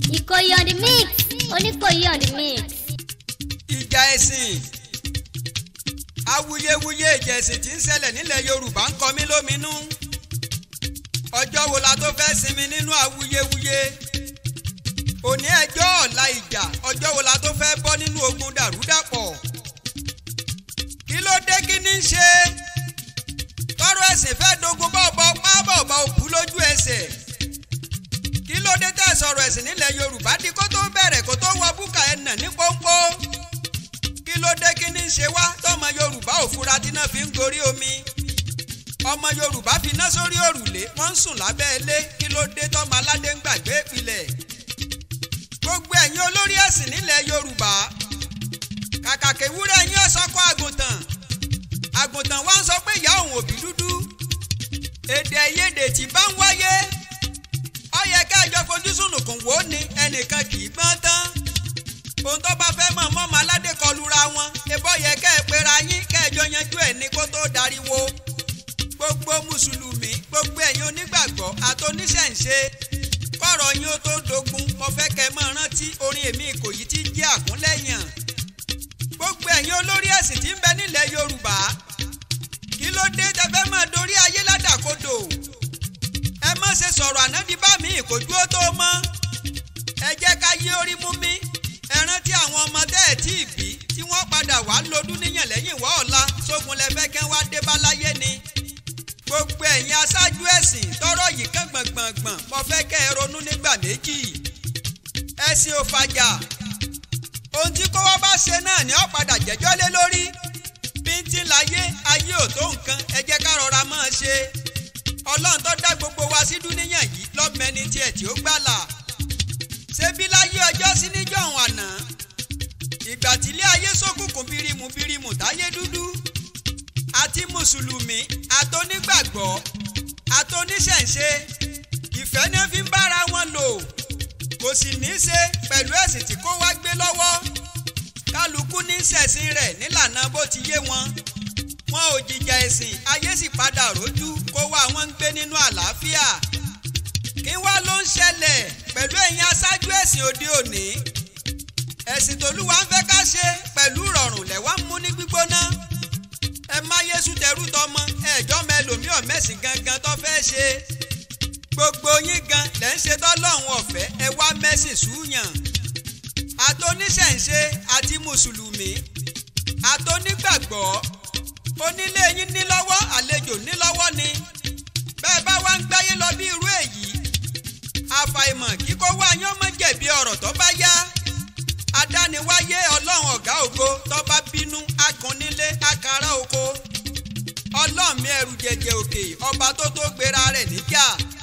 Ìkòyí on the mix Oníkòyí on the mix. ìjà ẹ̀sìn awuyewuye ìjà ẹ̀sìn tí ń ṣẹlẹ̀ nílẹ̀ yorùbá ń kọ mí lóminú ọjọ́ wo la tó fẹ́ sinmi nínú awuyewuye òní ẹjọ́ ọ̀la ìjà ọjọ́ wo la tó fẹ́ bọ́ nínú ogun dàrúdàpọ̀ kí ló dé kí ní í ṣe tọrọ ẹ̀sìn fẹ́ dogun bọ́ọ̀bọ́ pábọ̀bọ̀ òkú lójú ẹsẹ̀ kí ló dé tẹ́ sọ̀rọ̀ ẹ̀sìn nílẹ̀ yorùbá di kó tó bẹ̀rẹ̀ kó tó wọ búkà ẹ̀ nà ní pọ́npọ́ kí ló dé kí ní í ṣe wá tọmọ yorùbá ò fura tí náà fi ń gorí omi ọmọ yorùbá fi iná sórí òrùlé wọ́n ń sùn lábẹ́ ilé kí ló dé tọmọ aládé ń gbàgbé ìpìlẹ̀ gbogbo ẹ̀yin olórí ẹ̀sìn nílẹ̀ yorùbá kàkà kéwúrẹ́ ẹ̀yin ọ̀sọ́kọ́ àgùntàn àgùntàn wa ń sọ pé ìyá òun òbí dúdú èdè àìyedè tí bá ń wáyé ó yẹ kẹjọ fojú sùnùkùn wò ó ní ẹnìkan kì í gbọ́n tán ohun tó bá fẹ́ mọ̀ mọ́ ọmọ aládé kọlura wọn ebó yẹ kẹ́ ẹ pera yín kẹjọ yanjú ẹ̀ ní kó tó dariwo gbogbo mùsùlùmí gbogbo ẹ̀yin onígbàgbọ́ àtòníṣẹ̀ǹṣe kọ̀rọ̀ yín ó tó dogun mo fẹ́ kẹ́ ẹ mọ̀ rántí orin èmi ìkòyí tí jẹ́ àkúnlẹ̀yàn gbogbo ẹ̀yin olórí ẹ̀sìn tí ń bẹ nílẹ̀ yorùbá kí ló dé tẹ́ fẹ́ máa dorí ayé ládàkodò ẹ má ṣe sọ̀rọ̀ ànádi bá mi ìkójú ó tó mọ́ ẹ jẹ́ ká yí orí mú mi ẹ rántí àwọn ọmọ tẹ́ ẹ̀ tí ì bí tí wọ́n padà wá lọ́dún níyàn lẹ́yìn wá ọ̀la sógun lẹ́fẹ́ kẹ́ wá dé bá láyé ni gbogbo ẹ̀yin aṣáájú ẹ̀sìn tọ́rọ̀ yìí kàn gbọ̀ngbọ̀ngbọ̀n mo fẹ́ kẹ́ ẹ ronú nígbà méjì ẹ̀sìn ò fàjà ohun tí kówó bá ṣe náà ni ó padà jẹ́jọ́ lé lórí bíntín láyé ayé ò tó nǹkan ẹ jẹ́ ká rọra máa ṣe ọlọ́run tó dá gbogbo wa sí dúníyàn yìí lọ́mẹni tiẹ̀ tí ó gbàlà ṣebí láyé ọjọ́ sí níjọ́hun àná ìgbà tílé ayé ṣókùnkùn bírímù bírímù táyé dúdú àti mùsùlùmí àtònígbàgbọ́ àtòníṣẹ̀ǹṣe ìfẹ́ ní fi ń bára wọn lò kò sì ní í ṣe pẹ̀lú ẹ̀sìn tí kò wá gbé lọ́wọ́ kálukú ní ṣẹ̀sìn rẹ̀ nílànà bó ti yé wọn wọn ò jìjà ẹ̀sìn ayé sì padà rójú kó wá wọn ń gbé nínú àlàáfíà kí wá ló ń ṣẹlẹ̀ pẹ̀lú ẹ̀yin aṣáájú ẹ̀sìn òde òní ẹ̀sìn tòlúwa ń fẹ́ ká ṣe pẹ̀lú rọrùn lẹ́wà ń mú ní gbígbóná ẹ má yéṣu tẹrú tọmọ ẹjọ́ mẹlòmíì ọ̀mẹ́sìn gangan tó fẹ́ ṣe gbogbo yín gan lẹ́ ń ṣe tọ́lọ́hún ọ̀fẹ́ ẹ wá mẹ́sìn súyàn àtòníṣẹ̀ǹṣe àti mùsùlùmí àtònígbàgbọ́ onílé yín ní lọ́wọ́ àlejò ní lọ́wọ́ ni bẹ́ẹ̀ bá wá ń gbáyé lọ bí irú èyí àfàìmọ̀ kíkó wá yán mọ́ jẹ̀bi ọ̀rọ̀ tó bá yá adániwáyé ọlọ́run ọ̀gá ògo tó bá bínú akànnílé akara oko ọlọ́ọ̀mí ẹrù jẹjẹ òkè ọba tó tó gbéra rẹ̀ níjà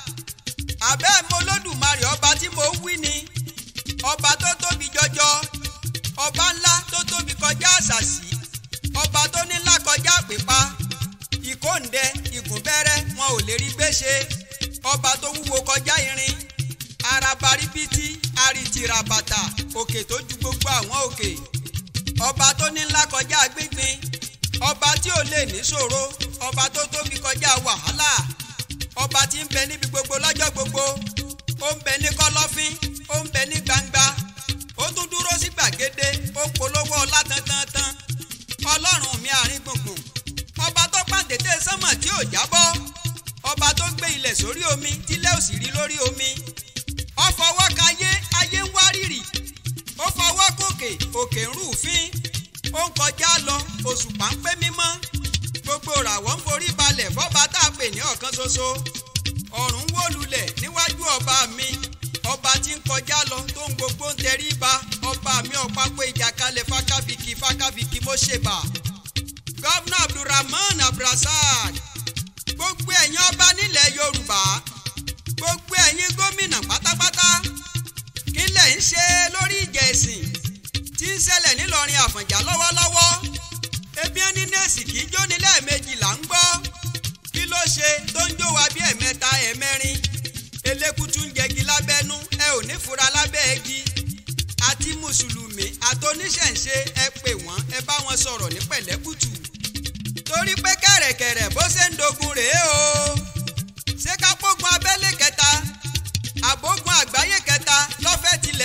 àbẹ́ mọ́lódùmarè ọba tí mo wí ni ọba tó tóbi jọjọ ọba ńlá tó tóbi kọjá àṣàṣì ọba tó ní ńlá kọjá pípa ìkóǹdẹ ìgúnbẹ́rẹ́ wọn ò lè rí gbéṣe ọba tó wúwo kọjá irin arabaribiti arìtìràbàtà òkè tó ju gbogbo àwọn òkè ọba tó ní ńlá kọjá gbíngbin ọba tí ò lè níṣòro ọba tó tóbi kọjá wàhálà ọba tí ń bẹ níbi gbogbo lọ́jọ́ gbogbo ó ń bẹ ní kọ́lọ́fín ó ń bẹ ní gbangba ó tún dúró sí gbàgede ó ń polówó ọlá tantantan ọlọ́run mi àárín gbùngbùn ọba tó pàǹtẹ̀tẹ̀ sánmọ̀ tí ò jábọ́ ọba tó gbé ilẹ̀ sórí omi tílẹ̀ ò sì rí lórí omi ó fọwọ́ kayé ayé ń wárìrì ó fọwọ́ kòkè òkè ń rúfin ó ń kọjá lọ òṣùpá ń pé mímọ́ gbogbo ràwọ̀ ń forí balẹ̀ fọ́ba tá a pè ní ọ̀kan ṣoṣo ọ̀run wó lulẹ̀ níwájú ọba mi ọba tí ń kọjá lọ tó ń gbogbo ń tẹrí ba ọba mi ọ̀pápọ̀ ìjàkalẹ̀ fákàfìkì fákàfìkì mo ṣèbà gọ́vnà abdulrahman abdulrasaq gbogbo ẹ̀yin ọba nílẹ̀ yorùbá gbogbo ẹ̀yin gómìnà pátápátá kí lẹ̀ ń ṣe lórí ìjà ẹ̀sìn tí ń ṣẹlẹ̀ nílọrin àfọ̀njá lọ́wọ́lọ́wọ́ ebi ẹni nẹ́ẹ̀sì kì í jóni lẹ́ẹ̀mejì là ń gbọ́ kí ló ṣe tó ń jó wa bí ẹ̀mẹ́ta ẹ̀mẹ́rin elékùtù ń jẹgi lábẹ́nú ẹ ò ní fura lábẹ́ igi àti mùsùlùmí àtòníṣẹ̀ǹṣe ẹ pè wọ́n ẹ bá wọn sọ̀rọ̀ ní pẹ̀lẹ́kùtù torí pé kẹ̀rẹ̀kẹ̀rẹ̀ bó ṣe ń dogun rèé o ṣé ká pógun abẹ́lé kẹta àbógun àgbáyé kẹta lọ́fẹ̀ẹ́ tilẹ̀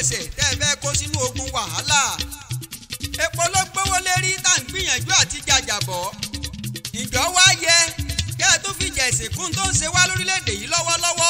ẹsẹ̀ tẹ́ ẹ fẹ́ kó sínú ogun wàhálà epo ló gbówó lérí tá à ń gbìyànjú àti jàjàbọ̀ ìjọ wá yẹ kẹ́ ẹ tó fi jẹ̀sìn kún tó ń ṣe wá lórílẹ̀‐èdè yìí lọ́wọ́lọ́wọ́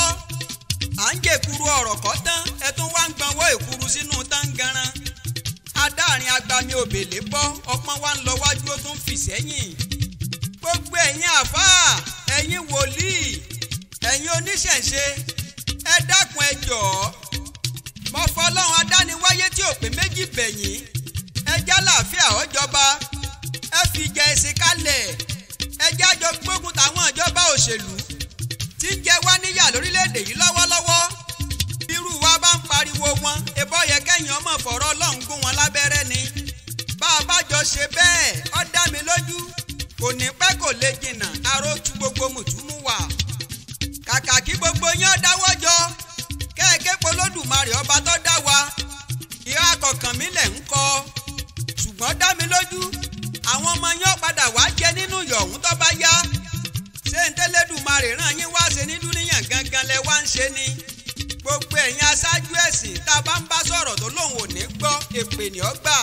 à ń jèkuru ọ̀rọ̀ kọ́ tán ẹ tún wá ń gbọ́nwọ́ èkuru sínú táǹgaran adáàrin agbami òbèlè bọ́ ọpọ́n wa ń lọ wájú ó tún fì sẹ́yìn gbogbo ẹ̀yin àfáà ẹ̀yin wòlíì ẹ̀yin oníṣẹ̀ṣe ẹ dákun ẹ jọ̀ọ́ mo fọlọ́run adániwáyé tí ò pé méjì bẹ̀yìn ẹ já láàfíà ọjọba ẹ fi jẹ ẹsìn kalẹ̀ ẹ jájọ gbógun táwọn ìjọba òṣèlú tí ń jẹ wá níyà lórílẹ̀‐èdè yìí lọ́wọ́lọ́wọ́ bírú wa bá ń pariwo wọn ebọ́ yẹ kẹ́yìn ọmọ fọ̀rọ̀ ọlọ́run gún wọn lábẹ́rẹ́ ni bá a bá jọ ṣe bẹ́ẹ̀ ó dá mi lójú kò ní pẹ́ kò lè jìnnà aró tu gbogbo mùtúmù wà kàkà kí gbogbo yín ó dáwọ́ jọ kẹ́ẹ̀kẹ́ polódùmarè ọba tó dá wa ìhà kọ̀ọ̀kan mi lẹ̀ ń kọ́ ṣùgbọ́n dá mi lójú àwọn ọmọ yín ó padà wá jẹ nínú yọ̀hún tó bá yá ṣé ń tẹ́lẹ̀dùmarè ràn yín wá ṣe ní dúníyàn gangan lẹ wá ń ṣe ni gbogbo ẹ̀yin aṣáájú ẹ̀sìn tá a bá ń bá sọ̀rọ̀ tó lóun ò ní gbọ́ èpè ní ọgbà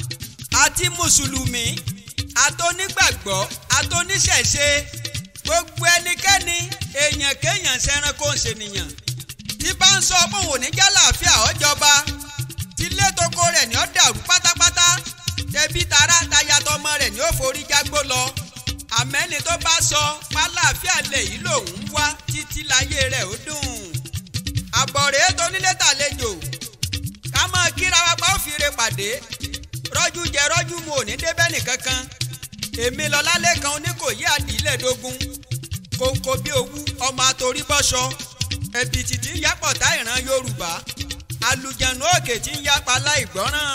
àti mùsùlùmí àtònígbàgbọ́ àtòníṣẹ̀ṣe gbogbo ẹnikẹ́ni èèyàn kéèyàn ṣẹranko ń ṣènìyàn tí bá ń sọ pé òun ò ní jálàáfíà ọjọba tí létoko rẹ̀ ní ó dàrú pátápátá tẹbí tará tayatọmọ rẹ̀ ní ó forí jágbó lọ àmẹ́ni tó bá sọ pálàáfíà lẹ̀ yìí lòun ń wá títí láyé rẹ̀ ó dùn àbọ̀rẹ́ tó nílé tàlejò ká mọ̀ kíra wa pa ó fi re pàdé rọ́jú jẹ rọ́jú mu ò ní débẹ́ nìkankan èmi lọ lálẹ́ kan oníkòyí àdìlẹ́dógún kóńkó bí owú ọmọ àtòrí bọ́ṣọ ẹ̀bìtì tí ń yápọ̀ tá ìran yorùbá àlùjànnú òkè tí ń yápa láìgbọ́ràn